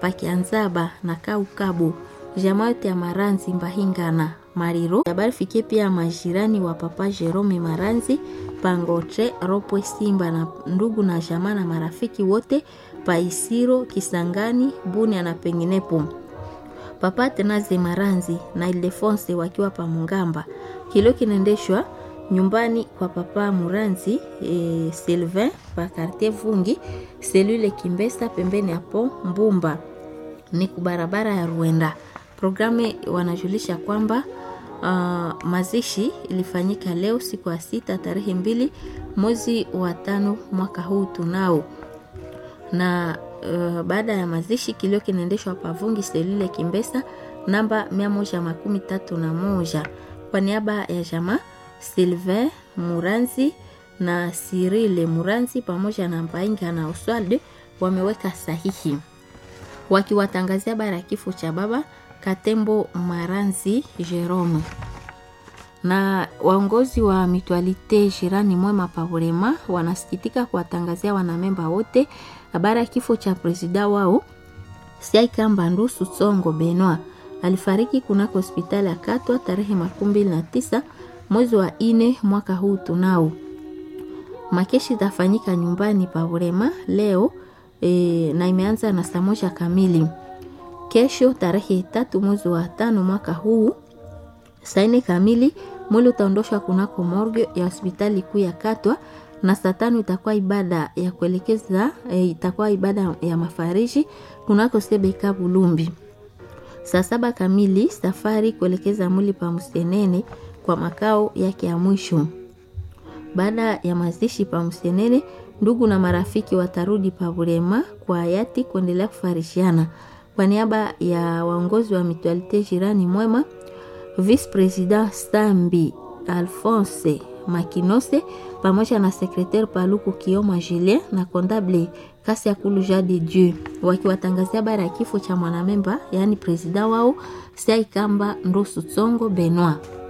pakianzaba na kaukabu jamaa yote ya Maranzi Mbahingana Mariro. Habari fikie pia majirani wa papa Jerome Maranzi Pangotre Ropwe Simba na ndugu na jamaa na marafiki wote Paisiro Kisangani Bunia na penginepo. Papa Tenaze Maranzi na Ildefonse wakiwa pa Mungamba. Kilio kinaendeshwa nyumbani kwa papa Muranzi e, Sylvain pa quartier Vungi selule Kimbesa pembeni hapo Mbumba ni kubarabara ya Ruenda. Programu wanajulisha kwamba uh, mazishi ilifanyika leo siku ya sita tarehe mbili mwezi wa tano mwaka huu tunao na uh, baada ya mazishi kilio kinaendeshwa pavungi selule Kimbesa namba mia moja makumi tatu na moja kwa niaba ya jamaa Sylvain Muranzi na Sirile Muranzi pamoja na Mbainga na Oswald wameweka sahihi wakiwatangazia bara ya kifo cha baba Katembo Maranzi Jerome na waongozi wa Mutualite Jirani Mwema Paburema wanasikitika kuwatangazia wanamemba wote habari ya kifo cha presida wao Siaikamba Ndusu Songo Benoit alifariki kunako hospitali ya Katwa tarehe makumi mbili na tisa mwezi wa ine mwaka huu tunao. Makeshi itafanyika nyumbani Paburema leo e, na imeanza na saa moja kamili. Kesho tarehe tatu mwezi wa tano mwaka huu saa nne kamili mwili utaondoshwa kunako morgue ya hospitali kuu ya Katwa na saa tano itakuwa ibada ya kuelekeza e, itakuwa ibada ya mafariji kunako Sebeka Bulumbi. Saa saba kamili safari kuelekeza mwili pa Msenene kwa makao yake ya mwisho. Baada ya mazishi pa Msenene, ndugu na marafiki watarudi pa Burema kwa hayati kuendelea kufarishiana. Kwa niaba ya waongozi wa Mutualite Jirani Mwema, Vice President Stambi Alphonse Makinose pamoja na sekretari Paluku Kioma Julien na kondable kasi ya kulu ja de Dieu wakiwatangazia habari ya kifo cha mwanamemba yaani presida wao Siaikamba Ndosu Tsongo Benoit.